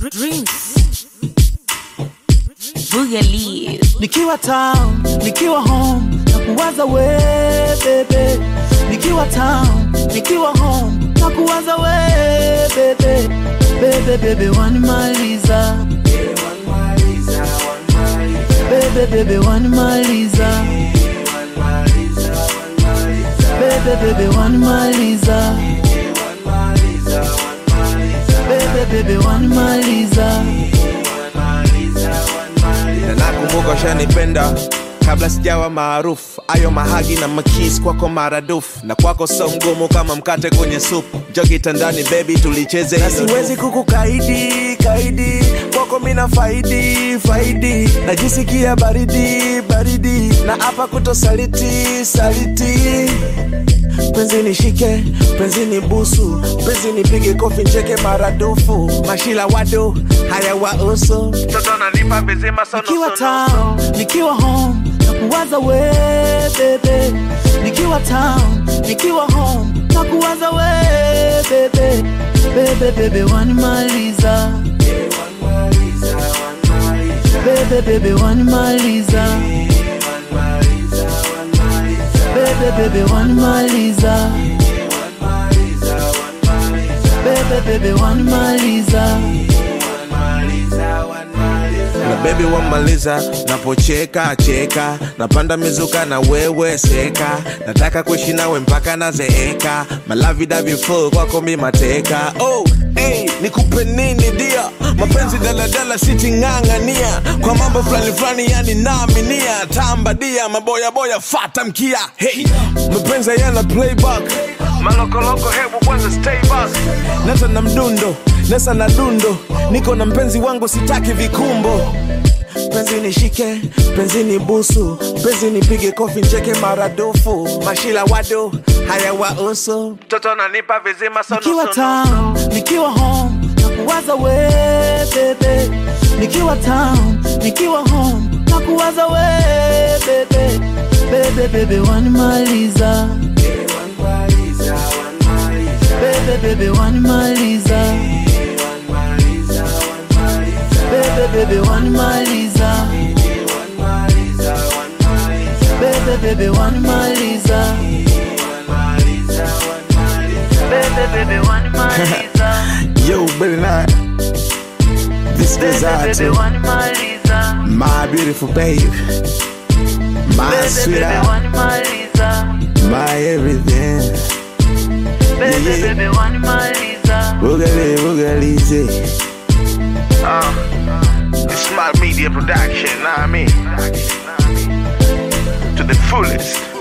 Dreams. Boogaloo. nikiwa town nikiwa home na kuwaza we bebe nikiwa town nikiwa home na kuwaza we bebe bebe bebe wanimaliza bebe bebe wanimaliza bebe bebe wanimaliza bebe bebe wanimaliza na nakumbuka ushanipenda kabla sijawa maarufu ayo mahagi na makis kwako maradufu na kwako so mgumu kama mkate kwenye supu jo kitandani bebi tulicheze na siwezi kukukaidi kaidi kwako mina faidi faidi najisikia baridi baridi na hapa kutosaliti saliti penzi nishike penzi ni busu penzi nipige kofi ncheke maradufu mashila wado haya wausu toto nanipa vizima sono nikiwa town nikiwa home na kuwaza we bebe nikiwa town nikiwa home na kuwaza we bebe bebe bebe wanimaliza bebe bebe wanimaliza bebe bebe wanimaliza bebe bebe wanimaliza na bebi wamaliza napocheka cheka napanda mizuka na wewe seka nataka kuishi nawe mpaka nazeeka malavidavifu kwako mi mateka oh, hey, nikupe nini dia mapenzi daladala siting'ang'ania kwa mambo fulani fulani yani naaminia tamba dia maboyaboya fata mkia hey, mapenzi yana playback malokoloko hebu kwanza stay back nata na mdundo nesa na dundo niko na mpenzi wangu sitaki vikumbo penzi nishike penzi ni busu penzi nipige kofi ncheke maradufu mashila wado haya wausu mtoto nanipa vizima sono nikiwa sono. town nikiwa home na kuwaza we bebe nikiwa town nikiwa home na kuwaza we bebe bebe bebe wanimaliza bebe bebe wanimaliza bebe bebe wanimaliza bebe bebe wanimaliza bebe bebe wanimaliza yo Billy Nine. this is out bebe to wanimaliza my beautiful babe my bebe bebe sweetheart wanimaliza my everything bebe Yeah, yeah. bebe wanimaliza Boogaloo, boogaloo, uh, it's smart media production, know what I mean? To the fullest.